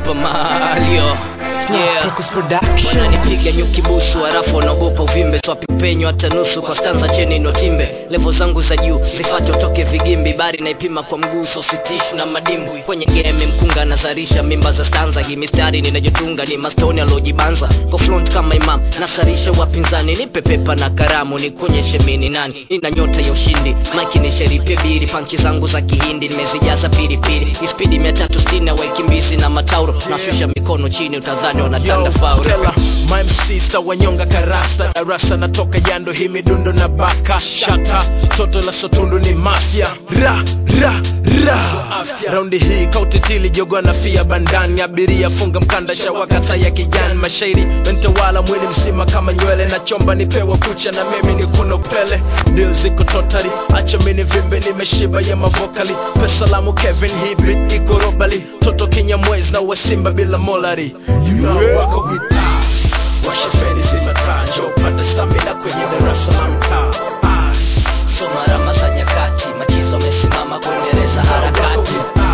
Super Mario yeah. Focus Production. wananipiga nyuki busu harafu wanaogopa uvimbe swapi penyo hata nusu kwa stanza cheni notimbe levo zangu za juu zifate utoke vigimbi bari naipima kwa mguu sositishu na madimbwi kwenye game mkunga nazarisha mimba za stanza hii mistari ninajotunga ni mastoni alojibanza kwa front kama imam nasarisha wapinzani nipe pepa na karamu nikuonyeshe mini nani ina nyota ya ushindi maki ni sheripie biri panchi zangu za kihindi nimezijaza pilipili ispidi mia tatu sitini waikimbizi na matauro nashusha mikono chini utadhani wanatanda faul Tela, my MC sta wanyonga karasta darasa natoka jando hii midundo na baka shata toto la sotundu ni mafya ra ra ra raundi hii kautitili jogwa na fia bandani abiria funga mkanda shawakata ya kijani mashairi mentawala mwili mzima kama nywele na chomba nipewa kucha na mimi ni kuno pele dil ziko totari acha mini vimbe nimeshiba ya mavokali pesalamu kevin hii beat iko robali toto kinyamwezi na wasimba bila molari you know wako with us washa feni zima taa njoo panda stamina kwenye darasa la mtaa Us. soma rama za nyakati machizo amesimama kuendeleza harakati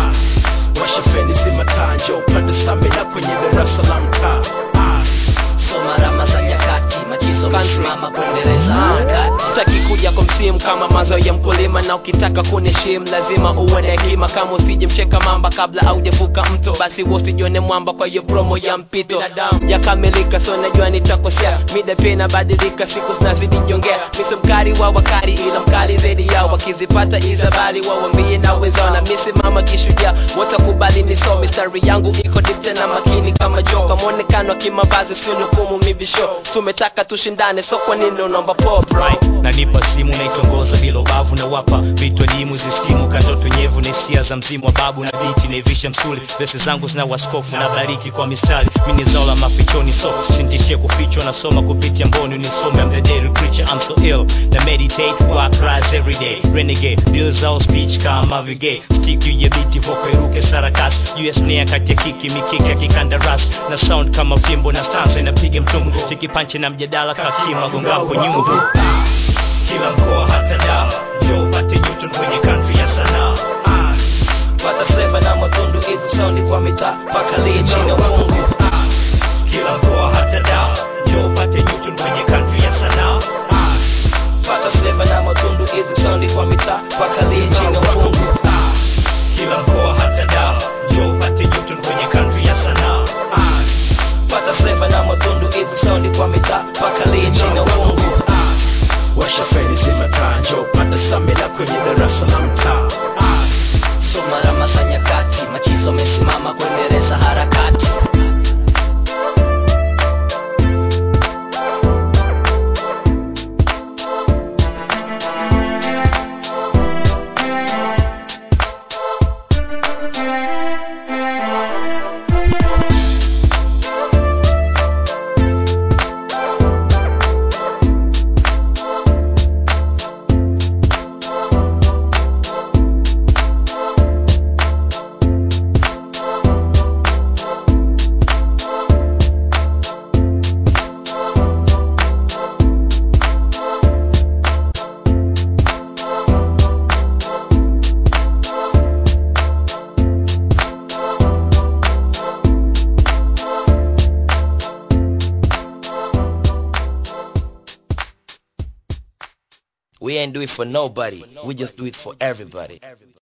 washa feni zima taa njoo panda stamina kwenye darasa la mtaa Us. soma rama za nyakati machizo amesimama kuendeleza harakati sitaki kuja kwa msimu kama mazao ya mkulima na ukitaka kuniheshimu lazima uwe na hekima kama usije mcheka mamba kabla aujavuka mto basi usijione mwamba kwa hiyo promo ya mpito yakamilika so najua nitakosea mida pia inabadilika siku zinazidi jongea misi mkali wa wakali ila mkali zaidi yao wakizipata izabali wawambie na wenzao na misimama kishujaa watakubali niso mistari yangu iko deep tena makini kama joka mwonekano wa kimavazi sinukumu mibisho sumetaka tushindane so kwa nini unaomba pop right? nanipa simu naitongoza bila ubavu na wapa vitu adimu zistimu kandoto nyevu na hisia za mzimu wa babu na binti naivisha msuli vesi zangu zina waskofu na bariki kwa mistari mini zao la mafichoni so sintishie kufichwa nasoma kupitia mboni unisome I'm the daily preacher I'm so ill na meditate work rise every day renegade deal zao speech kama vigay stick juu ya biti voko iruke sarakas US nia kati ya kiki mikiki ya kikandaras na sound kama fimbo na stanza inapiga mtungu chikipanche na mjadala kakima gongapo nyungu kila mkoa hata dawa jo pate newton kwenye country ya sanaa pata fleva na matundu hizi saundi kwa mitaa paka lie chini ya ufungu kila mkoa hata dawa jo pate newton kwenye country ya sanaa pata fleva na matundu hizi saundi kwa mitaa paka lie chini ya ufungu kila mkoa hata dawa jo pate newton kwenye country ya sanaa pata fleva na matundu hizi saundi kwa mitaa paka lie chini ya ufungu washa feni zima taa njoo panda stamina kwenye darasa la mtaa soma rama za nyakati machizo amesimama kuendeleza harakati we ain't do it for nobody we just do it for everybody